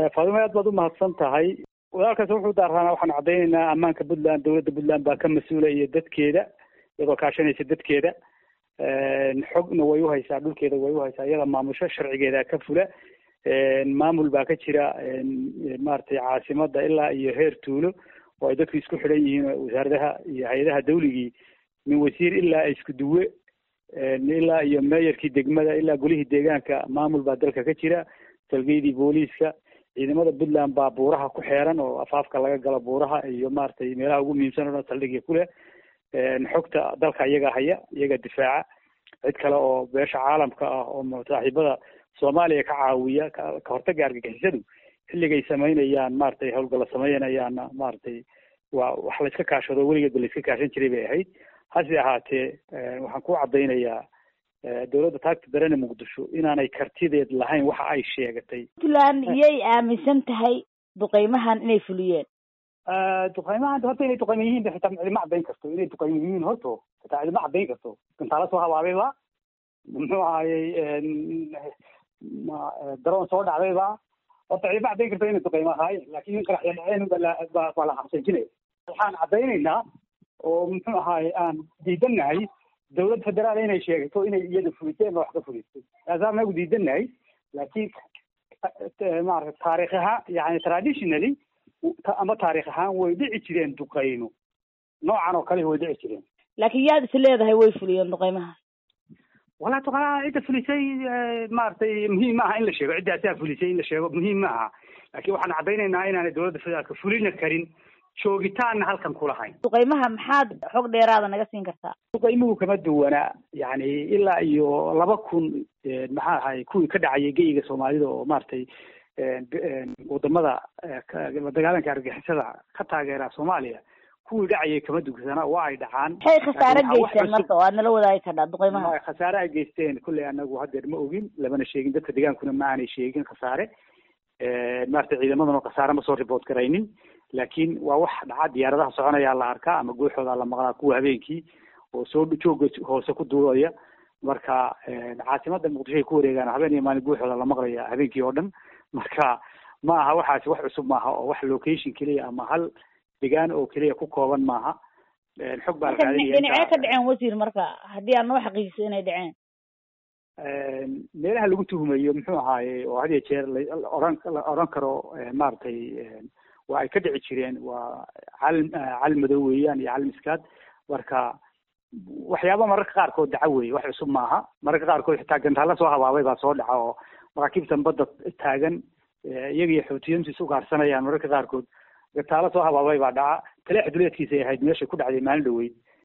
faadimo aad baad umahadsan tahay walaalkaas wuxuu daaranaa waxaan caddaynaynaa ammaanka puntland dowladda puntland baa ka mas-uula iyo dadkeeda iyadoo kaashanaysa dadkeeda xogna way uhaysaa dhulkeeda way uhaysaa iyada maamusho sharcigeeda ka fula maamul baa ka jira maaragtay caasimada ilaa iyo heer tuulo oo ay dadku isku xidhan yihiin wasaaradaha iyo hay-adaha dawligii min wasiir ilaa isku duwe ilaa iyo meeyarkii degmada ilaa golihii deegaanka maamul baa dalka ka jira salgeydii booliiska ciidamada puntland baa buuraha ku xeeran oo afaafka laga galo buuraha iyo maaragtay meelaha ugu muhiimsan o dhan saldhigya ku leh xogta dalka iyaga haya iyaga difaaca cid kale oo beesha caalamka ah oo saaxiibada soomaaliya ka caawiya ka hortaga argagixisadu xilligay samaynayaan maaragtay howlgalla sameynayaana maaragtay waa wax la iska kaashado weligeedba la iska kaashan jiray bay ahayd hase ahaatee waxaan ku caddaynayaa dowladda taagta darene muqdisho inaanay kartideed lahayn waxa ay sheegatay puntland iyay aaminsan tahay duqeymahan inay fuliyeen duqeymahan horta inay duqeyma yihiin ba xitaa cidima caddayn karto inay duqeyma yihiin horto xitaa cidima caddayn karto gantaala soo habaabayba muxuu ahayey daroon soo dhacdayba horta cidima caddayn karto inay duqeyma ahaayeen laakiin in qaraxya dhaceen baa la xabsanjinaya waxaan caddaynaynaa oo muxuu ahaye aan diidannahay dawlad federaal inay sheegato inay iyada fuliseen ba wax ka fulistay taasaan nagu diidannahay laakiin maarata taarikh ahaan yani traditionally ama taarikh ahaan way dhici jireen duqeymo noocan oo kale way dhici jireen laakiin yaad is leedahay way fuliyeen duqeymaha walaa duqeymaha cidda fulisay maaragtay muhiim ma aha in la sheego ciddaasaa fulisay in la sheego muhiim ma aha laakiin waxaan caddaynaynaa inaanay dowladda federaalka fulina karin joogitaanna halkan kulahayn duqeymaha maxaad xog dheeraada naga siin kartaa duqeymuhu kama duwanaa yani ilaa iyo laba kun maxaa ahay kuwii ka dhacayay geyiga soomaalida oo maaragtay wadamada la dagaalanka argagixisada ka taageera soomaaliya kuwii dhacayay kama dugsana waa ay dhacaan maxay khasaare geysteen marka oo aad nala wadaagi kardhaa duqeymaha khasaare ay geysteen kulley anagu hadeer ma ogin lamana sheegin dadka degaankuna ma aanay sheegin khasaare maaragtay ciidamadana khasaare ma soo report garaynin laakiin waa wax dhaca diyaaradaha soconayaa la arkaa ama guuxooda la maqlaa kuwa habeenkii oo soo jooga hoose ku duulaya marka caasimada muqdisho ay ku wareegaan habeen iyo maalin guuxooda la maqlaya habeenkii oo dhan marka ma aha waxaasi wax cusub maaha oo wax location keliya ama hal degaan oo keliya ku kooban maaha xog baa dhinacee ka dhaceen wasiir marka haddii aad noo xaqiijiso inay dhaceen meelaha lagu tuhumayo muxuu ahaaye oo had iyo jeer laoran la oran karo maaragtay waa ay ka dhici jireen waa calim calim madow weeyaan iyo calim iskaad marka waxyaaba mararka qaarkood dhaca weeye wax cusub maaha mararka qaarkood xitaa gantaalla soo habaabay baa soo dhaca oo maraakiibtan badda taagan iyaga iyo xoutiyiintu is ugaarsanayaan mararka qaarkood gantaalla soo habaabay baa dhaca taleex duleedkiisay ahayd meeshay ku dhacday maalin dhaweyd